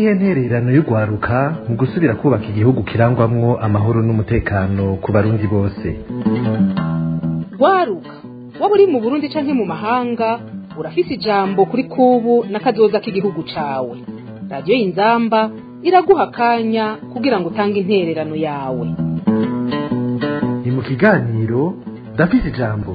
niyihe ntererano y'urwaruka mu gusubira kubaka igihugu kirangwamwo amahoro n'umutekano ku barundi bose rwaruka waba uri mu burundi canke mu mahanga urafise ijambo kuri kubu n'akazoza k'igihugu cawe radiyo y'inzamba iraguha akanya kugira ngo utange intererano yawe ni mu kiganiro ndafise ijambo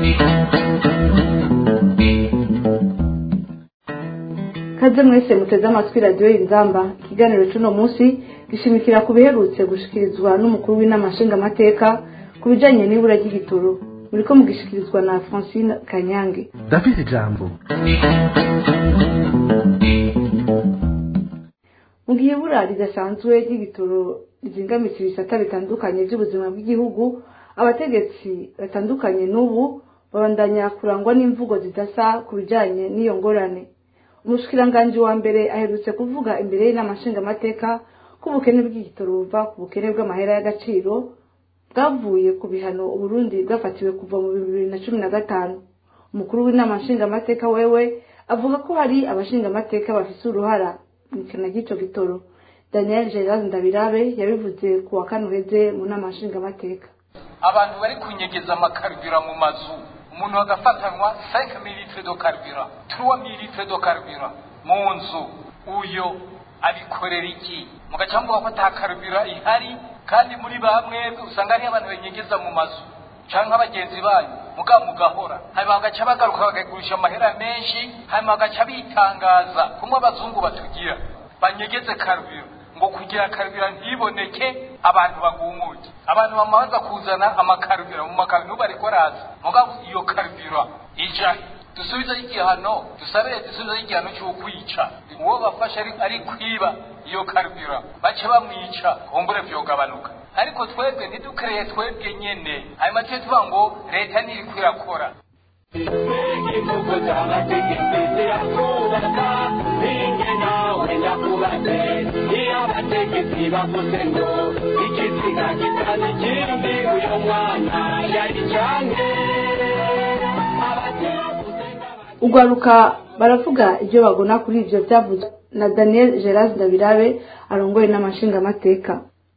kaze mwese muteze amatwi radiyo y'inzamba ikiganiro cy'uno munsi gishimikira ku biherutse gushikirizwa n'umukuru w'inama nshingamateka ku bijanye n'ibura ry'igitoro muriko mugishikirizwa na francine kanyange ndafise ijambo mu gihe ibura ridasanzwe ry'igitoro rizingamitse ibisata bitandukanye by'ubuzima bw'igihugu abategetsi batandukanye n'ubu babandanya kurangwa n'imvugo zidasa ku bijanye n'iyo ngorane umushikiranganji wa mbere aherutse kuvuga imbere y'inama nshingamateka ko ubukene bw'igitoro buva ku bukene bw'amahera y'agaciro bwavuye ku bihano uburundi bwafatiwe kuva mu bibiri na cumi na gatanu umukuru w'inama nshingamateka wewe avuga ko hari abashingamateka bafise uruhara mu ikena ry'ico gitoro daniel gerard ndabirabe yabivuze ku wa kane uheze mu nama nshingamateka abantu bari kunyegeza amakarubira mu mazu umuntu agafatanwa 5 mililitre do karubira 3 mililitre do karubira mu nzu uyo abikorera iki mugaca muvuga ko ata karubira ihari kandi muri bamwe usanga hariyo abantu banyegeza mu mazu canke abagenzi banyu mugabo mugahora hanyuma bagaca bagaruka bakagurisha amahera menshi hanyuma bagaca bitangaza kumwe abazungu batugira banyegeze karubira ngo kugira karubira ntiboneke abantu bagumuke abantu bamaze kuzana amakarubira mu makarubira nubu ariko araza mugabo iyo karubira ija dusubize igihano dusabire dusubize igihano cy'ukwica uwo bafashe ari, ari kwiba iyo karubira bace bamwica kumbure vyogabanuka ariko twebwe ntidukereye twebwe nyene hanyuma tuye tuvuga ngo leta ntiriko irakora igihugu cy'amategeko zirakubaka ninjye nawe ndakubatse iyo abategetsi bavuze ngo ikiziga kitana ikindi uyu mwana yari canke ugwaruka baravuga ibyo bagona kuri ivyo vyavuzwe na daniel gerard ndabirabe arongoye n'amashingamateka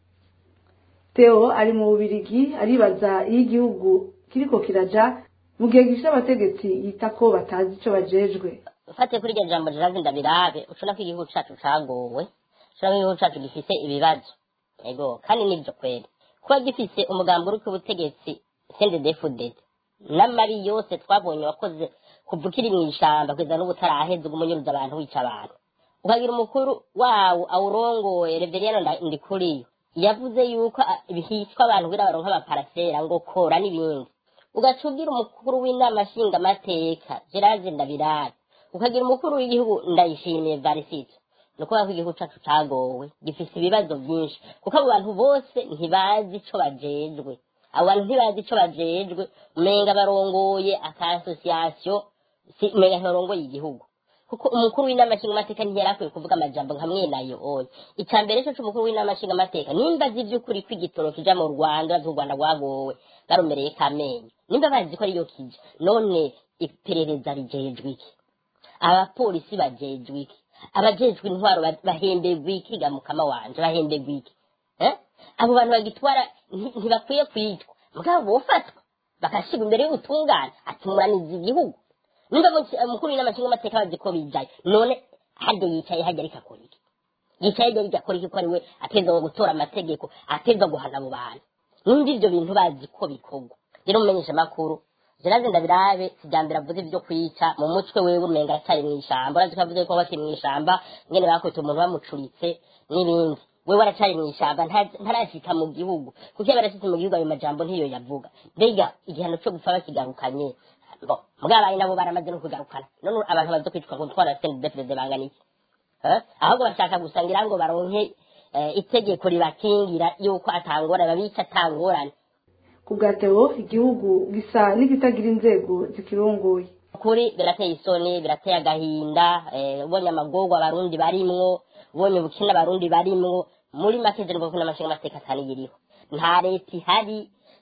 theo ari mu bubirigi aribaza iyo igihugu kiriko kiraja mu gihe gifite abategetsi yita ko batazi ico bajejwe ufatiye kuri iryo jambo rirazi ndabirabe ushobora ko igihugu cacu cagowe ushobora ko igihugu cacu gifise ibibazo ego kandi nivyo kweri kuba gifise umugambi uri ku butegetsi sendedefudede n'amabi yose twabonye wakoze kuva ukiri mw'ishamba kugeza n'ubu utaraheze uguma unyuruza abantu wica abantu ukagira umukuru wawo awurongoye reveriyano ndikuriyo yavuze yuko a- hicwa abantu kugira baronke amaparasera ngo kora n'ibindi ugaca ubwira umukuru w'inama nshingamateka gerard ndabirabe ukagira umukuru w'igihugu ndayishimiye varisito ni ukuvuga ko igihugu cacu cagowe gifise ibibazo vyinshi kuko abo bantu bose ntibazi ico bajejwe abo bantu ntibazi ico bajejwe umenga barongoye aka asosiyasiyo si umenga ntibarongoye igihugu kuko umukuru w'inama nshingamateka ntiyari akwiye kuvuga amajambo nka mwenayo oya icya mbere cyo c'umukuru w'inama nshingamateka nimba azi ivy'ukuri ko igitoro kija mu rwanda bazi ko u rwanda rwagowe barumereye kamenyo nimba bazi ko ariyo kija none iperereza rijejwe iki abapolisi bajejwe iki abajejwe intwaro ba- bahemberwa iki ga mukama wanje bahemberwa iki eh? abo bantu bagitwara nti- ntibakwiye kwitwa mugabo bofatwa bakashirwa imbere y'ubutungane ati muraniza igihugu nimba mu- umukuru w'inama nshingamateka bazi ko bijaye none harya yicaye harya ariko akora iki yicaye harya ariko akora iki ko ari we ateza ngo gutora amategeko ateza guhana abo bantu nimba ivyo bintu bazi ko bikorwa rero mumenyesha amakuru Gerard Ndabirabe sijambere avuze ivyo kwica mu mutwe wewe umenga aracyari mw'ishamba urazi ko avuze ko bakiri mw'ishamba ngene bakwita umuntu bamucuritse n'ibindi wewe aracari mw'ishamba nta- ntarashika mu gihugu kuko iyo barashitse mu gihugu ayo majambo ntiyo yavuga mbega igihano co gupfa bakigarukanye bo mwabaye nabo baramaze no kugarukana none abantu bazo kwitwa ngo twara sendefrede bangana iki Eh? ahubwo bashaka gusangira ngo baronke eh, itegeko ribakingira yuko atangorane babica atangorane ku bwa theo igihugu gisa n'ikitagira inzego zikirongoye kuri birateye isoni birateye agahinda eh, ubonye amagorwa abarundi barimwo ubonye ubukene abarundi barimwo muri make je nuko n'amashinga amateka ataniyiriho nta leta ihari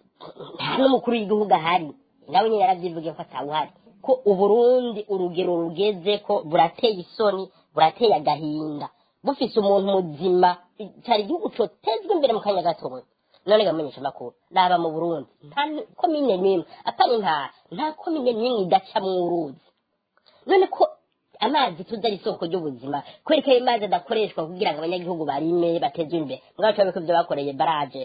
nta n'umukuru w'igihugu ahari nawe nyine yaravyivugiye ko atawuhari ko uburundi urugero rugeze ko burateye isoni burateye agahinda bufise umuntu muzima cyari igihugu cotezwa imbere mu kanya gatoya none gamenyesha amakuru raba mu burundi nta komine n'imwe atari intara nta komine n'imwe idacamwo uruzi none ko amazi tuzi ari isoko ry'ubuzima kubera ko ayo mazi adakoreshwa kugira ngo abanyagihugu barime bateze imbere mugabo turabe ko ibyo bakoreye baraje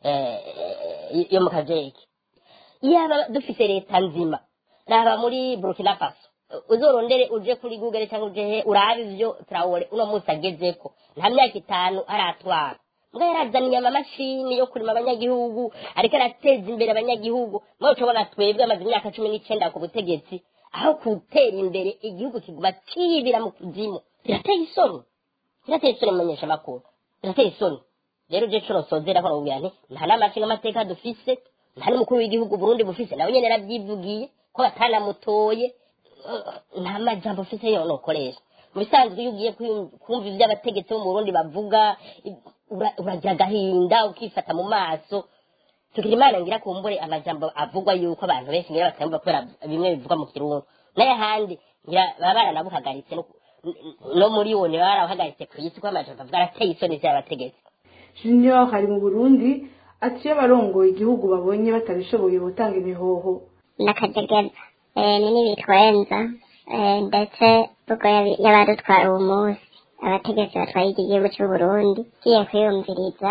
eh, yo mu kajeki yaba dufise leta nzima raba muri burkina faso uzorondere uje kuri google cyangwa uje he urabe ivyo traore uno munsi agezeko nta myaka itanu aratwara mbwa yarazaniye amamashini yo kurima abanyagihugu ariko arateza imbere abanyagihugu mwe ucobona twebwe amaze imyaka cumi n'icenda ku butegetsi aho gutera imbere igihugu kiguma kibira mu kuzimu birateye isoni birateye isoni mumenyesha amakuru birateye isoni rero uje curo sozera ko nubwira nti nta n'amashinga amateka dufise nta n'umukuru w'igihugu burundi bufise nawe nyene yarabyivugiye ko batanamutoye eh, nta majambo ufise yo nokoresha mu bisanzwe iyo ugiye kwiyum- kumva ivyo abategetsi bo mu burundi bavuga i- ura- uragira agahinda ukifata mu maso tugira imana ngira kumbure amajambo avugwa yuko abantu benshi ngira batamva kubera bimwe bivugwa mu kirundi n'ayahandi ngira baba baranabuhagaritse no- no muri wo baba barawuhagaritse ku isi ko amajambo avuga arateye isoni vy'abategetsi junior hari mu burundi ati iyo abarongoye igihugu babonye batabishoboye gutanga imihoho n'akajegeza eh, ni n'ibitwenza eh, ndetse ubwo yabi- y'abadutwara uwo munsi abategetsi batwaye iki gihugu cy'u Burundi kiye kwiyumviriza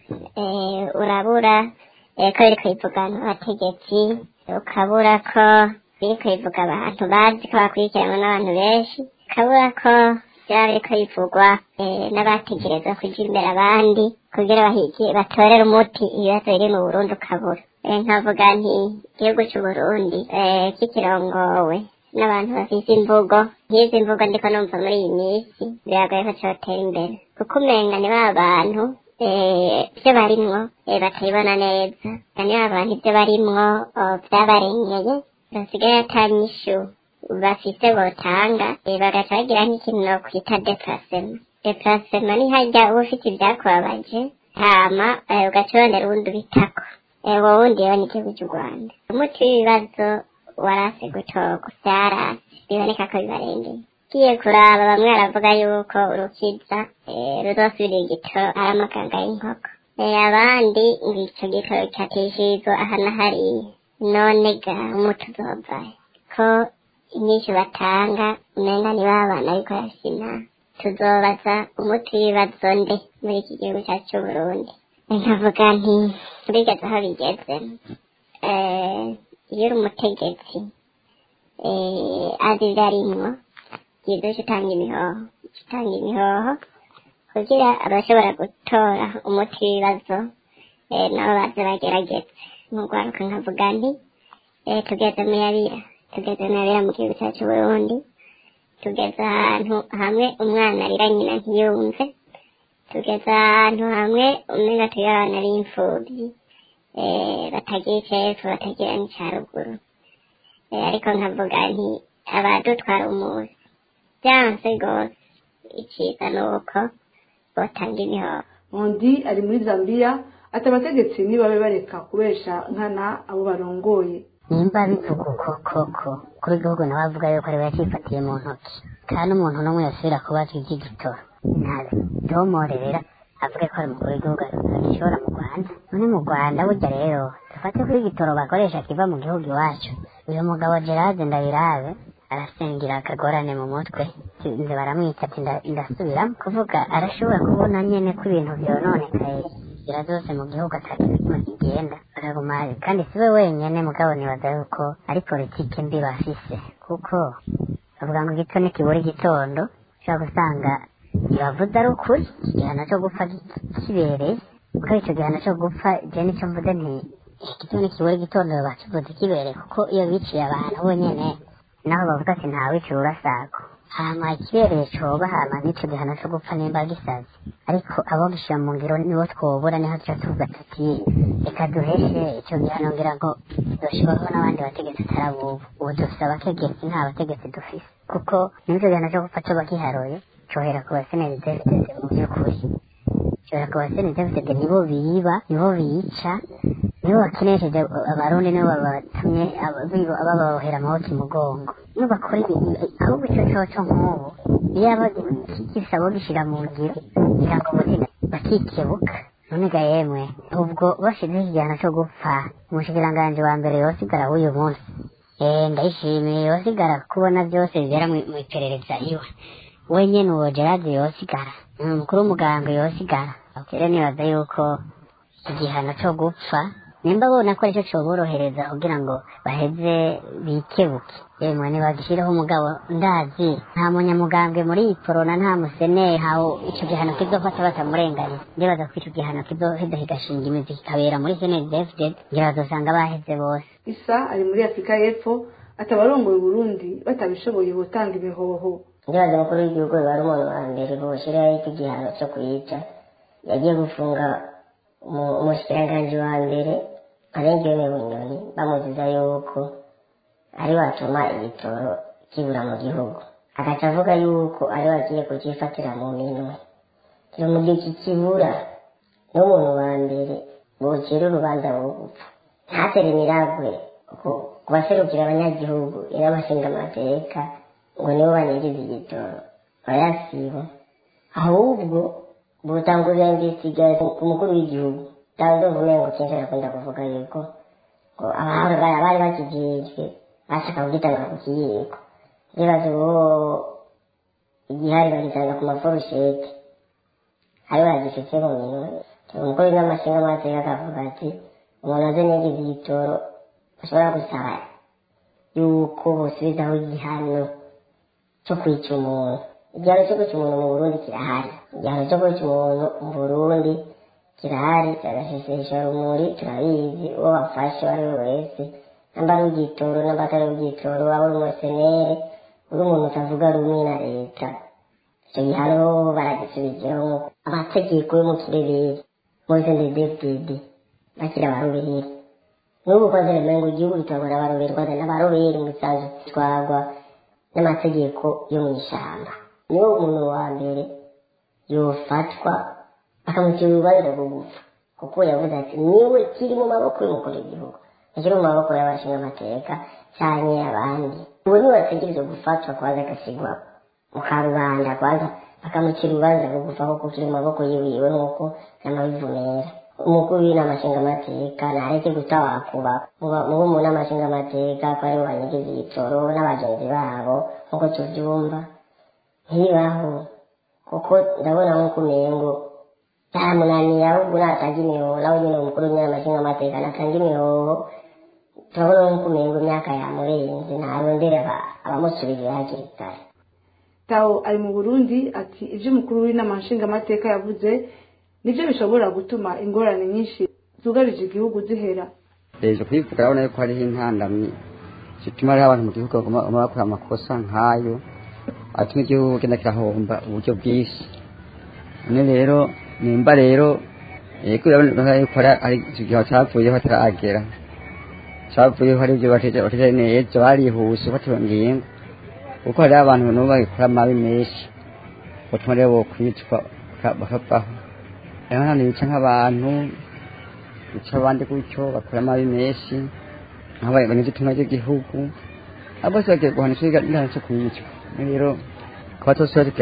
eh, urabura eh, ko biriko bivugana abategetsi ukabura ko biriko bivuga abantu bazi ko bakurikiranwa n'abantu benshi ukabura ko byaba biriko bivugwa eh, n'abategerezwa kuja imbere abandi kugira bahigi batorere umuti ibibazo biri mu Burundi ukabura Eh, nkavuga nti igihugu cy'u Burundi eh, kikirongowe n'abantu bafise imvugo nk'izi mvugo ndiko numva muri iyi minsi biragoye ko cotera imbere kuko umenga ni ba bantu eh, ivyo barimwo eh, batayibona neza ni ba bantu ivyo barimwo oh, vyabarengeye basigaye ata nyishu bafise botanga eh, bagaca bagira nk'ikintu no kwita deplacement deplacement ni harya uba ufite ivyakubabaje hama eh, ugaca urondera uwundi ubitako eh, wowe wundi rero ni igihugu cy'u rwanda umuti w'ibibazo warase gutorwa vyarase biboneka ko bibarengeye ugiye kuraba bamwe baravuga yuko urukiza eh, ruzosubira igitoro ari amaganga y'inkoko Eh, abandi ngo ico gitoro catishirizwa aha na hariya none ga umuti uzovahe ko inyinshi batanga umenga ni ba bana ariko yasina tuzobaza umuti w'ibibazo nde muri iki gihugu cyacu c'uburundi nkavuga nti bigeze aho bigeze eh, iyo uri umutegetsi eh, azi ibyo arimwo byiza uca utanga imihoho uca utanga imihoho kugira abashobora gutora umuti w'ibibazo eh, nabo baze bagerageze mugwaruka nkavuga nti eh, tugeze mu yabira tugeze mu yabira mu gihugu cyacu Burundi tugeze ahantu hamwe umwana arira nyina ntiyumve tugeze ahantu hamwe umenga turi abana b'imfubyi eh, batagira icepfo batagira n'icaruguru eh, ariko nkavuga nti abadutwara umuzi byanse rwose iciza ni uko botanga imihoho undi ari muri zambia ati abategetsi nibabe bareka kubesha nkana abo barongoye nimba bivuga uko koko kuri igihugu nawe avuga yuko ariwe yakifatiye mu ntoki kandi umuntu n'umwe yasubira kubaza iby'igitoro ntadomorera avuge ko ari umukuru w'igihugu agishora mu rwanda none mu rwanda burya rero dufate kuri igitoro bakoresha kiva mu gihugu iwacu uyu mugabo gerard ndabirabe arasengera akagorane mu mutwe nze baramwica ati nda- ndasubiramo kuvuga arashobora kubona nyene ko ibintu vyononekaye inzira zose mu gihugu atakintu kimwe kigenda akaguma kandi siwe wenyene mugabo nibaza yuko ari politike mbi bafise kuko bavuga ngo igito nikibura igitondo ushobora gusanga ntibavuze ari ukuri igihano cyo gupfa ki- kibereye kuko ico gihano cyo gupfa je nico mvuze nti igito nikibura igitondo bakivuze kibereye kuko iyo biciye abantu bonyene naho bavuga ati ntawicira urasako hama ikibereye coba hama n'ico gihano co gupfa nimba gisaze ariko abo gishira mu ngiro nibo twobura niho tuca tuvuga tuti reka duheshe ico gihano ngira ngo doshibaho n'abandi bategetsi atari abubu ubu dufise abategetsi nta bategetsi dufise kuko n'ico gihano co gupfa coba giharoye cohera ku baseneri deviteze mu vy'ukuri cohera ku baseneri deviteze nibo biba nibo bica nibo bakenesheje abarundi nibo babatumye bababohera amaboko imugongo nibo bakora ibintu ahubwo icyo coco nk'ubu iyo aba gisabo gishira mu ngiro kugira ngo umutima bakikebuka none ga yemwe ubwo bashizeho igihano cyo gupfa umushikiranganji wa mbere yosigara w'uyu munsi eh ndayishimiye yosigara kubona byose bibera mu mu iperereza iwe we nyene uwo gerard yosigara umukuru w'umuganga yosigara rero nibaza yuko igihano cyo gupfa nimba bona ko aricyo coborohereza kugira ngo baheze bikebuke yemwe nibagishyireho umugabo ndazi nta munyamugambwe muri iyi korona nta museneri hawo ico gihano kizofata batamurenganya ndibaza ko ico gihano kizoheza kigashinga imizi kikabera muri snedfd ngira bazosanga baheze bose isa ari muri afurika y'epfo atabarongoye uburundi batabishoboye gutanga imihoho ndibaza mukuru w'igihugu biba ari umuntu wa mbere boshyiraho iki gihano cyo kuyica yagiye gufunga umu- umushikiranganji wa mbere arengewe bunyoni bamuziza yuko ari watuma igitoro kibura mu gihugu agaca avuga yuko ari wagiye kucyifatira mu minwe kiri mu gihe kikibura n'umuntu wa mbere bukira urubanza rwo gupfa ntatere imiragwe ku- ku baserukira abanyagihugu irabashinga amateka ngo nibo baniriza igitoro bayasiba ahubwo butangurira investigation ku mukuru w'igihugu kandi uvumengo kenshi arakunda kuvuga yuko ngo abahora bari bari bakijejwe bashaka kugitanga ku kiyiko ndibaza uwo igihari bagitanga ku maforushete ari bagifite mu minwe umukuru w'amashinga amateka akavuga ati umuntu aze n'igize igitoro ashobora gusaba yuko bosubizaho igihano cyo kwica umuntu igihano cyo kwica umuntu mu burundi kirahari igihano cyo kwica umuntu mu burundi kirahari kiragashishesha rumuri turabizi uwo bafashe uwo ari we wese namba ari ugitoro namba atari ugitoro waba uri umusenere uri umuntu utavuga rumwe na leta icyo gihano baragisubijeho amategeko yo mu kirere muri sendedefdede bakiri abaroberi n'ubu kwanza remengo igihugu gitorwa n'abaroberi kwanza n'abaroberi mu bisanzwe bitwarwa n'amategeko yo mu ishyamba niwo umuntu wa mbere yofatwa bakamucira urubanza rwo gupfa kuko yavuze ati niwe kiri mu maboko y'umukuru w'igihugu ntikiri mu maboko y'abashinga amateka cyangwa abandi ubu niwe ategereje gufatwa kwanza agasigwa mu karubanda kwanza bakamucira urubanza rwo gupfa kuko kiri mu maboko yiwiwe nk'uko n'amabivumera umukuru w'inama nshingamateka ntareke gutawakuba mubo mu nama nshingamateka ko aribo banyegeza igitoro n'abagenzi babo nk'uko tubyumva ntibaho kuko ndabona nk'uko umengo byamunaniye ahubwo natanga imihoho nawe nyine umukuru w'inama nshingamateka natanga imihoho turabona nk'uko umengo imyaka yamurenze ntarondere abamusubirira hakiri kare tawo ari mu burundi ati ibyo umukuru w'inama nshingamateka yavuze nibyo bishobora gutuma ingorane nyinshi zugarije igihugu zihera hejuru kuyivuga urabona yuko hariho intandamyi zituma hariho abantu mu gihugu bagomba bagomba bakora amakosa nk'ayo atuma igihugu kigenda kirahomba uburyo bwinshi none rero nimba rero yego urabona yuko hari hari igihe cyavuyeho hataragera cyavuyeho hari ibyo bateje neza barihuse bafata ingingo kuko hariho abantu n'ubu bagikora amabi menshi batuma rero bokwicwa bakavaho rero hano bica nk'abantu bica abandi gutyo bakora amabi menshi nk'abaye banyuze itumwa ry'igihugu abo bose bagiye guhanisha igihano cyo kwicwa rero kuba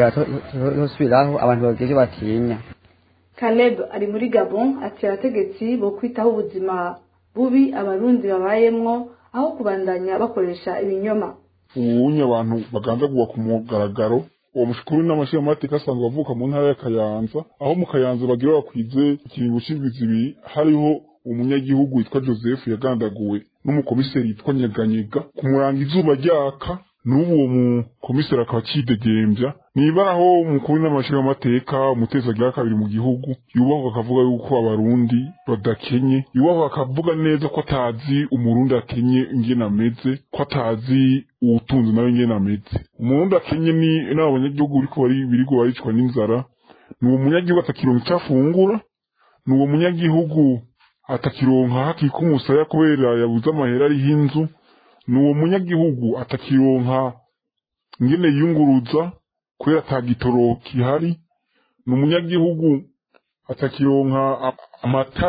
tosubiraho abantu bagira ibyo batinya caleb ari muri gabon ati abategetsi bo kwitaho ubuzima bubi abarundi babayemwo aho kubandanya bakoresha ibinyoma ubunye abantu bagandagurwa ku mugaragaro uwo mushukuru n'amashyira amateka asanzwe avuka mu ntara ya kayanza aho mu kayanza bagira bakwize ikiringo c'indwi zibiri hariho umunyagihugu witwa joseph yagandaguwe n'umukomiseri yitwa nyeganyega kumuranga izuba ryaka n'ubu uwo mukomiseri akaba akidegembya niba aho umukuru n'amashyira amateka umutezi agira kabiri mu gihugu yubahwa akavuga yuko abarundi badakenye yubahwa akavuga neza ko atazi umurundi akenye ingene ameze ko atazi uwutunze nawe ingene ameze umurundi akenye ni n'abo banyagihugu biriko bari birigo baricwa n'inzara ni uwo munyagihugu atakironka icyo afungura ni uwo munyagihugu atakironka hakika umusaya kubera yabuze amahera ariho inzu ni uwo munyagihugu atakironka ingene yiyunguruza kubera ata gitoro kihari ni umunyagihugu atakironka a- amatara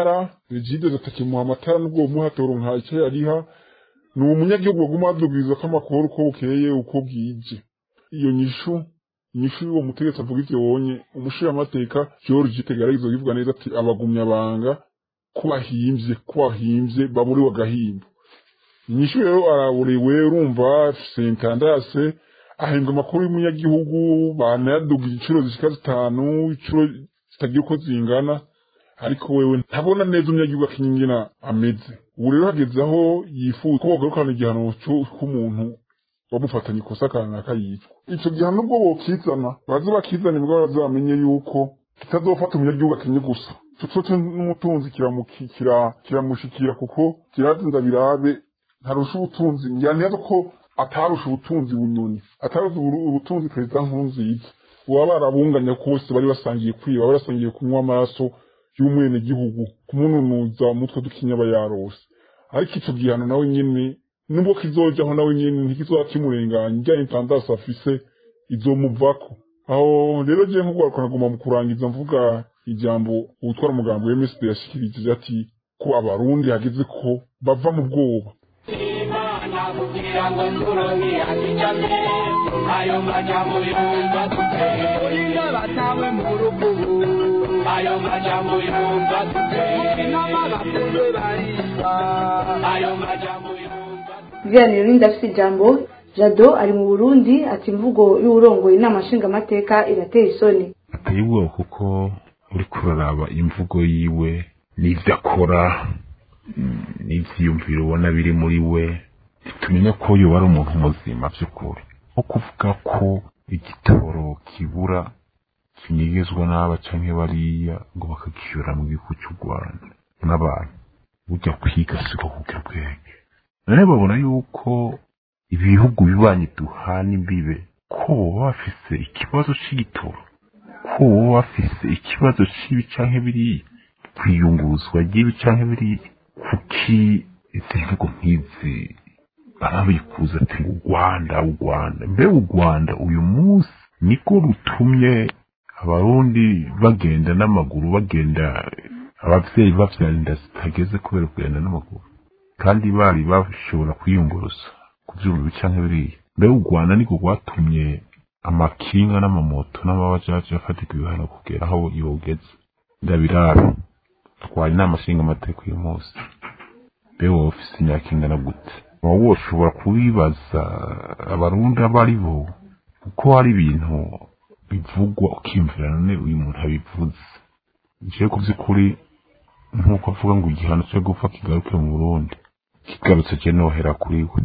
regide atakimuha amatara n'ubwo bumuhatoro nka icyo yariha ni umunyagihugu baguma badubwiza ko amakuru uko bukeye uko bwije iyo nyishu inyishu y'uwo mutegetsi avuga ivyo wonye umushiramanteka george tegaragizo bivuga neza ati abagumya banga ko bahimvye ko bahimvye baburiwe agahimbo inyishu rero araburiwe urumva sentandase ahembwa amakuru y'umunyagihugu banayaduga igiciro zishika zitanu icuro zitagira uko zingana ariko wewe ntabona neza umunyagihugu akinyingina ameze ubu rero hageze aho yifuza ko bagarukana igihano c'umuntu bamufatanya ikosa kanaka yicwa ico gihano ubwo bokizana baze bakizana nibwo bazamenye yuko kitazofata umunyagihugu akenye gusa ico coco n'umutunzi kiramuki- kira- kiramushikira kuko kirazinza birabe ntarusha ubutunzi ntiyaneza ko atarusha ubutunzi bunyoni atarusha uburu- ubutunzi perezida nkurunziza uba barabunganya kose bari basangiye kwiba bari basangiye kunywa amaraso y'umwenegihugu kumununuza umutwe dukinya aba yarose ariko ico gihano nawe nyene nubwo kizojaho nawe nyene ntikizoba kimurenganya ijyanye intandasi afise izomuvako aho rero je nko gwaruka naguma mu kurangiza mvuga ijambo uwutwara umugambi wa MSD yashikirije ati ko abarundi hageze ko bava mu bwoba imana kugira ngo turonke akijambere ayo majambo yumva dute urinda batawe mu rukubu ayo majambo yumva dute inama bakunzwe bariba ayo majambo yumva ibiganiro n'indi afite ijambo jado ari mu burundi ati imvugo y'uwurongoye inama nshingamateka irateye isoni ateye ubwoba kuko uri kuraraba imvugo yiwe n'ivyo akora mm, n'ivyiyumviro ubona biri muri we tumenya ko yoba ari umuntu muzima vy'ukuri nko kuvuga ko igitoro kibura kinyegezwa n'aba canke bariya ngo bakagishyura mu gihugu cy'u rwanda n'abantu burya kwiga siko kugira ubwenge none babona yuko ibihugu bibanyi duhana imbibe ko boba bafise ikibazo c'igitoro ko boba bafise ikibazo c'ibi canke biriya kwiyunguruzwa ry'ibi canke biriya kuki izi bihugu nk'izi barabikuza ati ngo u rwanda u rwanda mbe u rwanda uyu munsi niko rutumye abarundi bagenda n'amaguru bagenda abavyeyi bavyara inda zitageze kubera kugenda n'amaguru kandi bari bashobora kwiyunguruza ku vyuma bica nk'ibiriya mbe u rwanda niko rwatumye amakinga n'amamoto n'amabajaji afatika ibihano kugera aho yogeze ndabirabe twari inama nshinga amateka uyu munsi mbe wowe ufise imyaka ingana gute wowe woshobora kubibaza abarundi abo ari bo kuko hari ibintu bivugwa ukiyumvira none uyu muntu abivuze nje ku by'ukuri nk'uko avuga ngo igihano cyo gupfa kigaruke mu burundi kigarutse je nohera kuri we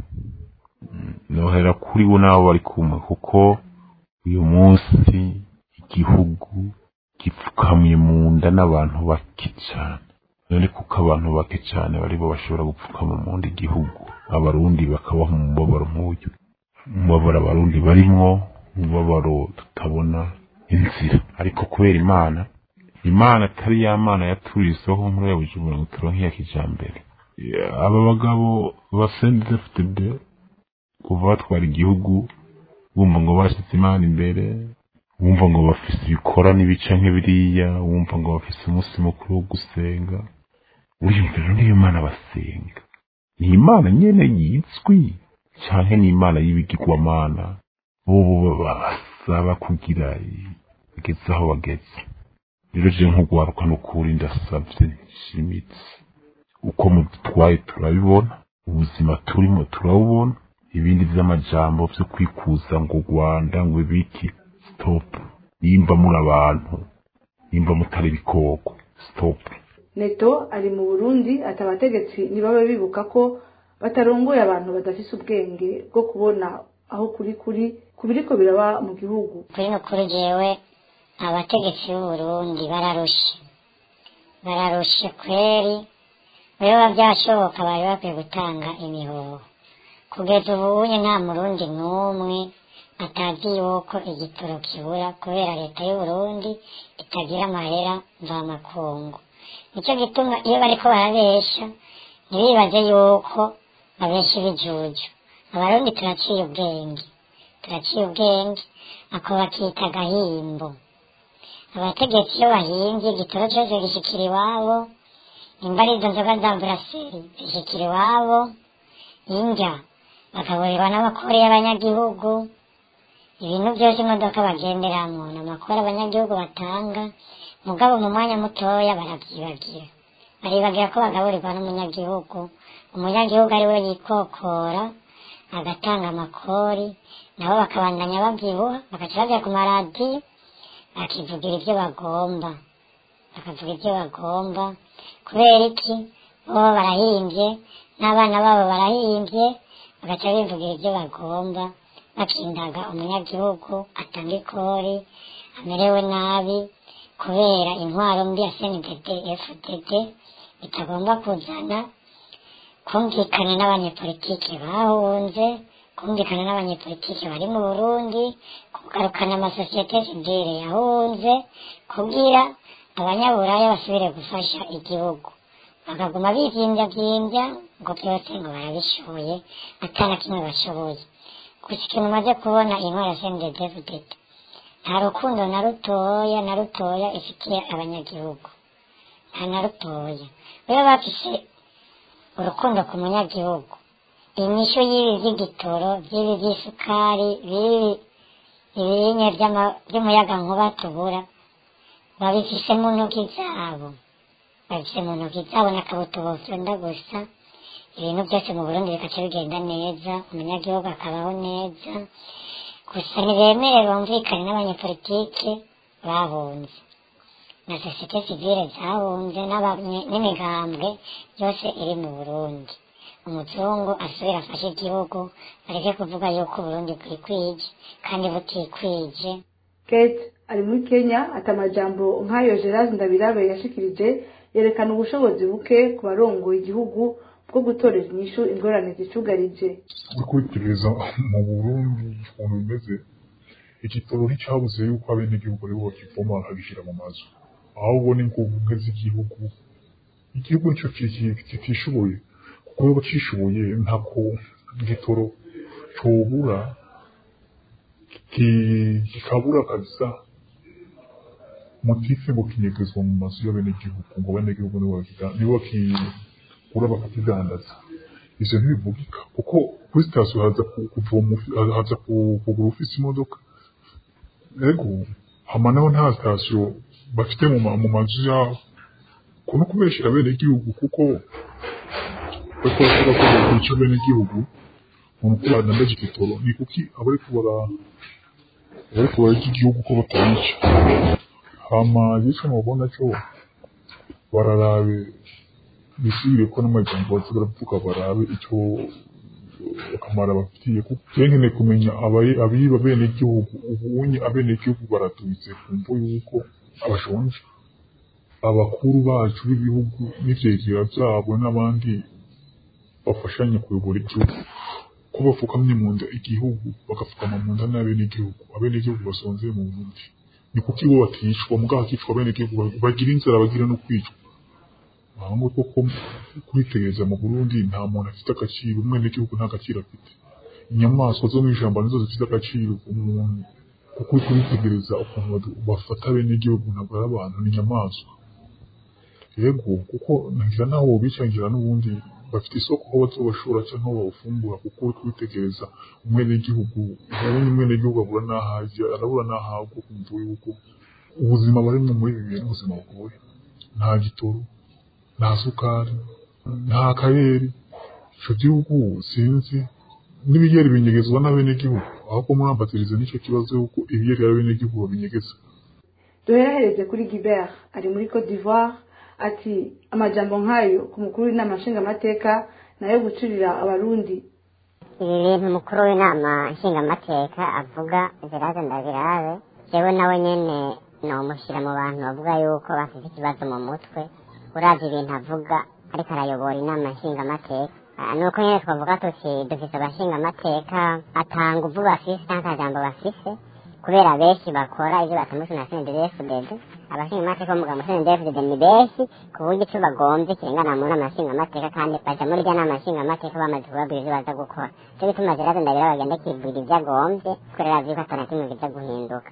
Mm, nohera kuri we n'abo bari kumwe kuko uyu munsi igihugu gipfukamye mu nda n'abantu bake cyane none kuko abantu bake cyane bari bo bashobora gupfukama mu nda igihugu abarundi bakabaho mu mubabaro nk'uyu umubabaro abarundi barimwo umubabaro tutabona inzira ariko kubera imana imana atari ya mana yaturiseho muri ya bujumbura ngo turonke iya kijambere Ya, aba bagabo ba CNDD-FDD kuva batwara igihugu bumva ngo bashyize imana imbere wumva ngo bafise ibikora n'ibica nk'ibiriya wumva ngo bafise umunsi mukuru wo gusenga uriyumvira niyo imana basenga ni imana nyene yizwi canke ni imana y'ibigirwamana bobo basaba kugira bageze aho bageze rero je nk'ugwaruka n'ukuri ndasavye nshimitse uko mudutwaye turabibona ubuzima turimo turabubona ibindi vy'amajambo vyo kwikuza ngo u rwanda ngo ibiki stop nimba muri abantu nimba mutari ibikoko stop neto ari mu burundi ati abategetsi ntibabe bibuka ko batarongoye abantu badafise ubwenge bwo kubona aho kuri kuri ku biriko biraba mu gihugu kuri no kuri jewe abategetsi b'uburundi bararushe bararushe kweri biba byashoboka bari bakwiye gutanga imihoho kugeza ubunye nta murundi n'umwe atazi yuko igitoro kibura kubera leta y'uburundi itagira amahera mvamakungu nicyo gituma iyo bariko barabesha ntibibaze yuko babesha ibijuju abarundi turaciye ubwenge turaciye ubwenge ako bakita agahimbo abategetsi iyo bahimbye igitoro cyose gishikira iwabo nimba ari izo nzoga za buraseri zishyikira iwabo indya bakaburirwa n'abakore y'abanyagihugu ibintu byose imodoka bagenderamo ni amakuru abanyagihugu batanga mugabo mu mwanya mutoya barabyibagira baribagira ko bagaburirwa n'umunyagihugu umunyagihugu ari we yikokora agatanga amakori nabo bakabandanya babyibuha bagaca bajya ku maradiyo bakivugira ibyo bagomba bakavuga ibyo bagomba kubera iki bo barahimbye n'abana babo barahimbye bagaca bivugira ibyo bagomba bakindaga umunyagihugu atanga ikori amerewe nabi kubera intwaro mbi ya sndd fdd bitagomba kuzana kumvikana n'abanyepolitike bahunze kumvikana n'abanyepolitike bari mu burundi kugarukana amasosiyete sivile yahunze kugira abanyaburaya basubire gufasha igihugu bakaguma bivyimbya ngo byose ngo barabishoboye atana kimwe bashoboye gusa ikintu umaze kubona intwara sendedevudede nta rukundo na rutoya na rutoya ifitiye abanyagihugu nta na rutoya rero bafise urukundo ku munyagihugu inyishu y'ibi by'igitoro by'ibi by'isukari bibi ibinye by'umuyagankuba tubura babifise mu ntoki zabo babifise mu ntoki zabo n'akabuto bofyonda gusa ibintu byose mu burundi bikaca bigenda neza umunyagihugu akabaho neza gusa ntibemere bumvikane n'abanyepolitike bahunze na sosiyete sivile zahunze n'imigambwe yose iri mu burundi umuzungu asubira afashe igihugu areke kuvuga yuko uburundi bwikwije kandi butikwije kate ari muri kenya ati amajambo nk'ayo gerard ndabirabe yashikirije yerekana ubushobozi buke ku barongoye igihugu bwo gutoreza inyishu ingorane zicugarije uri kwitegereza mu burundi ukuntu bimeze igitoro nticyabuze yuko abenegihugu aribo bakivoma bakagishyira mu mazu ahubwo ni ngombwa z'igihugu igihugu nicyo kitishoboye kuko iyo bacishoboye ntako igitoro cyobura kikabura kabisa motife ngo kinyegezwa mu mazu y'abenegihugu ngo abenegihugu nibo bakigura bakakidandaza ivyo ntibivugika kuko kuri sitasiyo haza kuvoma haza kugura ufise imodoka ego hama naho nta sitasiyo bafite mu mazu yabo kuno kubeshera abenegihugu kuko bariko baravuga ko bakwica abenegihugu umuntu ko badandaje igitoro ni kuki abariko bara abariko bararya igihugu ko batabica hama yico mubona cyo bararabe bisubire ko n'amajambo baza baravuga barabe icyo akamaro bafitiye kuko nkeneye kumenya abiba abenegihugu ubunye abenegihugu baratubitse kumva yuko abashonje abakuru bacu b'ibihugu n'ivyegera vyabo n'abandi bafashanya kuyobora igihugu ko bapfukamye mu nda igihugu bagapfukama mu nda n'abenegihugu abenegihugu basonzeye mu burundi ni kuki bo baticwa mugabo hakicwa abenegihugu bagira inzara bagira no kwicwa ahubwo koko kwitegereza mu burundi nta muntu afite agaciro umwenegihugu nta gaciro afite inyamaswa zo mu ijambo nizo zifite agaciro umuntu kuko uri kubitegereza ukuntu bafata abenegihugu ntabwo ari abantu ni inyamaswa yego kuko ngira naho bicangira n'ubundi bafite isoko aho bazobashora cyangwa aho bawufungura kuko uri kubitegereza umwenegihugu ubundi umwenegihugu abura n'ahajya arabura n'ahagwa kumva yuko ubuzima barimo muri ibi bintu ubuzima bugoye nta gitoro nta sukari nta karere ico gihugu sinzi n'ibiyeri binyegezwa n'abenegihugu ahubwo murambatirize n'icyo kibazo yuko ibiyeri abenegihugu babinyegeza duherahereze kuri gibert ari muri cote d'ivoire ati amajambo nk'ayo ku mukuru w'inama nshingamateka nayo gucurira abarundi ibi bintu umukuru w'inama nshingamateka avuga gerard ndabirabe jewe nawe nyene nomushyira mu bantu bavuga yuko bafite ikibazo mu mutwe uravye ibintu avuga ariko arayobora inama nshingamateka nuko nyene twavuga tuti dufise abashingamateka atanga uvu bafise canke akajambo bafise kubera benshi bakora ivyo batamutse na snddfdd abashingamateka bo mugabo snddfdd ni benshi ku buryo ico bagomvye kirengana mu nama nshingamateka kandi baja muri rya nama nshingamateka bamaze kubabwira ivyo baza gukora ico bituma gerard ndabira bagenda kibwira ivyo agomvye kubera azi yuko atana kimwe kiza guhinduka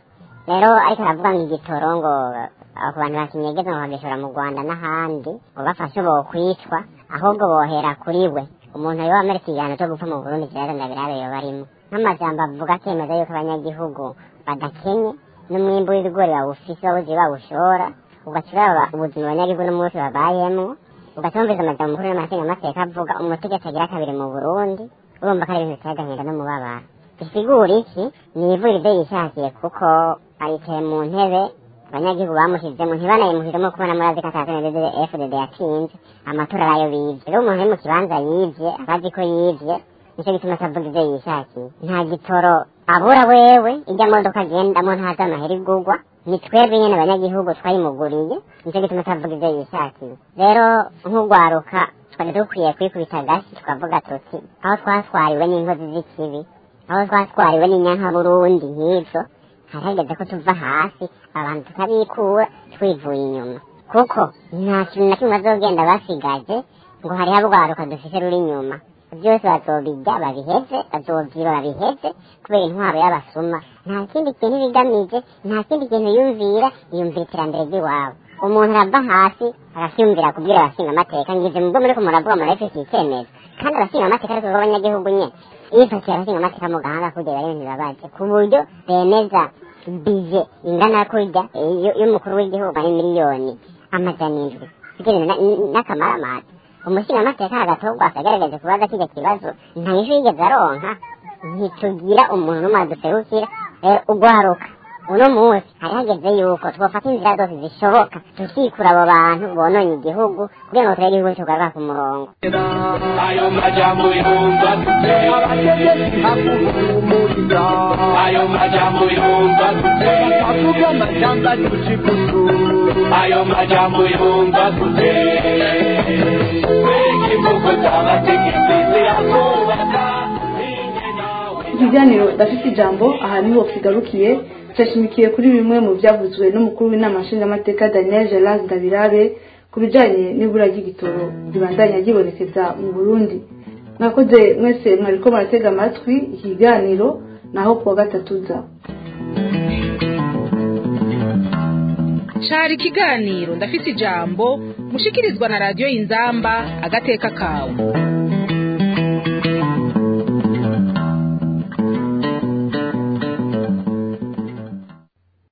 rero ariko aravuga ngo igitoro ngo abo ku bantu bakinyegeza ngo bagishora mu rwanda n'ahandi ngo bafashe bokwicwa ahubwo bohera kuri we umuntu yoba amerika igihano cyo gupfa mu burundi kiragenda birabe yoba arimo nk'amajambo avuga akemeza yuko abanyagihugu badakenye n'umwimbu w'ibigori bawufise bawuzi bawushora ugaca uraba ubuzima abanyagihugu n'umunsi babayemwo ugaca wumvise amajambo mukuru n'amasengamateka avuga umutegetsi agira kabiri mu burundi urumva ko ari ibintu biteye agahinda n'umubabaro bisigura iki ni ivura ibyo yishakiye kuko aricaye mu ntebe abanyagihugu bamushyizemo ntibanayimuhiremo kubona murazi ko atakeneye fdd yatsinze amatora arayo bivye rero umuntu ari mu kibanza yivye abazi ko yivye nicyo gituma atavuga ivyo yishakiye nta gitoro abura wewe ijya modoka agendamo ntazi amahera igurwa ni twebwe nyene abanyagihugu twayimuguriye nicyo gituma atavuga ivyo yishakiye rero nk'ugwaruka twari dukwiye kwikubita agasi tukavuga tuti aho twatwariwe n'inkozi z'ikibi aho twatwariwe n'inyanka burundi nk'ivyo harageze ko tuva hasi abantu tukabikura twivuye inyuma kuko nta kintu na kimwe bazogenda basigaje ngo hariho abwaruka dufise ruri inyuma byose bazobijya babiheze bazovyiba babiheze kubera intwaro y'abasuma nta kindi kintu bigamije nta kindi kintu yumvira yumvira iterambere ry'iwabo umuntu arava hasi arasyumvira kubwira abashinga amateka ngize mubwo muriko muravuga murafise icyemezo kandi abashinga amateka ariko b'abanyagihugu nye yifakiye abashinga amateka mu gahanga kugira bari ibintu bibabaje ku buryo bemeza bije ingana kurya y'umukuru w'igihugu ari miliyoni amajana indwi kugira n'akamaramaza umushinga amateka agatorwa akagaragaje kubaza kijya kibazo nta nyishu yigeze aronka ntitugira umuntu n'umwe aduserukira ugwaruka uno munsi hari hageze yuko twofata inzira zose zishoboka tukikura abo bantu bononye igihugu kugira ngo turebe igihugu tugarura ku murongo ayo majambo yumva ayo majambo yumva avuga amajambo adushikutu ayo majambo yumva kute ikivugo cy'abategetsi zirakubaka ikiganiro dafite ijambo aha niho kigarukiye cyashimikiye kuri bimwe mu byavuzwe n'umukuru w'inama nshingamateka daniel gerard ndabirabe ku bijyanye n'ibura ry'igitoro ribandanya ryibonekeza mu burundi mwakoze mwese mwariko muratega amatwi ikiganiro naho kuwa gatatu za cari ikiganiro ndafite ijambo mushikirizwa na radiyo y'inzamba agateka kawe